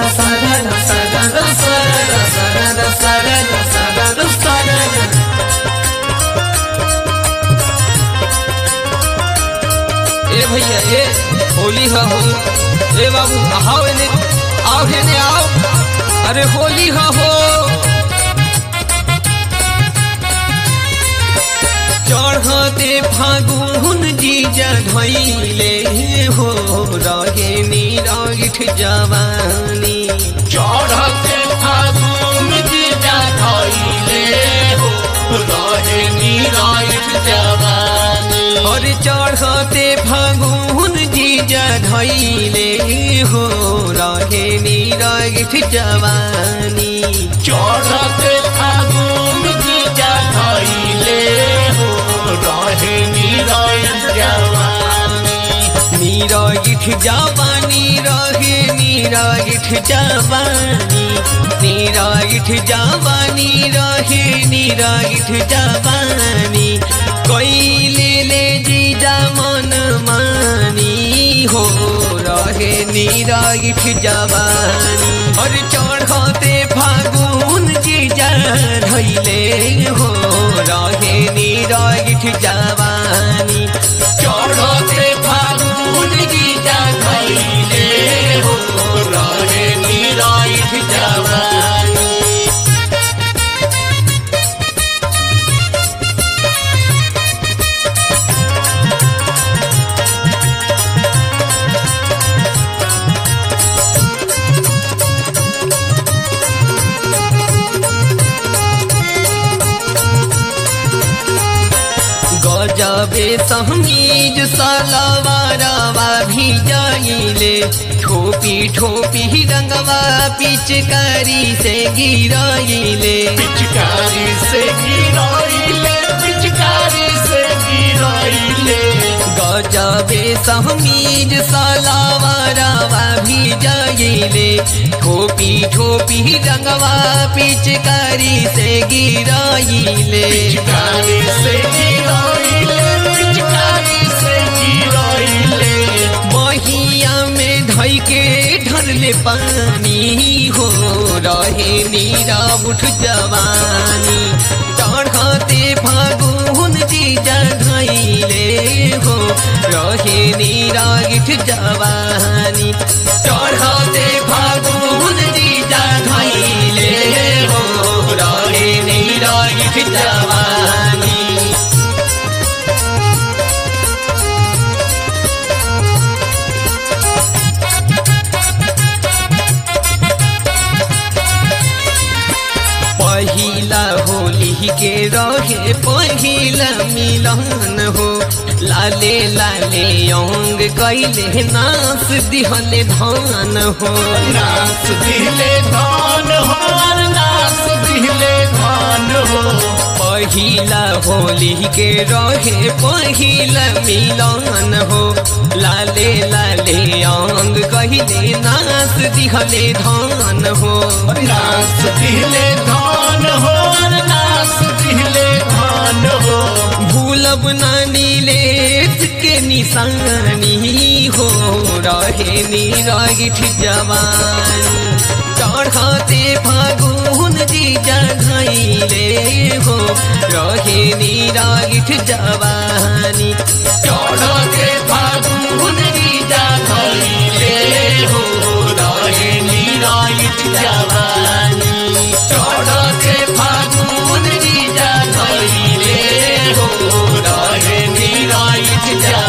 ए भैया ए होली हा हो ए बाबू आओ एने आओ एने आओ अरे होली हा हो चढ़ते फागुन जीजा धैले हो रहे निरागिठ जवानी चढ़ते फागुन जीजा धैले हो रहे निरायुष जवानी और चढ़ते फागुन जीजा धैले हो रहे निरागिठ जवानी चढ़ते फागुन जीजा धैले हो रहे निरायुष जवानी निरागिठ जवानी रहे निरागिठ जवानी निरागिठ जवानी रहे निरागिठ जवानी कैले ले जीजा मन मानी हो रहे निरागिठ जवानी और चढ़ते फागुन जीजा धैले हो रहे निरागिठ जवानी चढ़ते फागुन जीजा धैले हो रहे निरायुष जवानी गजबे समीज सलवारवा भी जाइले ठोपी ठोपी रंगवा पिचकारी से गिराइले पिचकारी से गिराइले पिचकारी से गिराइले गजबे समीज सलवारवा भी जाइले ठोपी ठोपी रंगवा पिचकारी से गिराइले पिचकारी से गिराइले पिचकारी से गिराइले बहिया में धई के ढरले पानी हो रहे नीरा उठ जवानी चढ़ते फागुन जीजा धैले हो रहे नीरा गिठ जवानी चढ़ते फागुन जीजा धैले हो रहे नीरा गिठ जवानी पहिला होली के रहे पहिला मिलन हो लाले लाले अंग कैले नास दिहले धान हो नास दिले धान हो नास दिले धान हो पहिला होली के रहे पहिला मिलन हो लाले लाले अंग कहले नास दिहले धान हो नास दिले धान हो नास दिले धान हो भूलब नानी लेट के निशानी हो रहे निरागिठ जवानी चढ़ते फागुन जीजा धैले हो रहे निरागिठ जवानी चढ़ते फागुन जीजा धैले हो रहे निरायुष जवानी चढ़ते फागुन जीजा धैले हो रहे निरायुष जवानी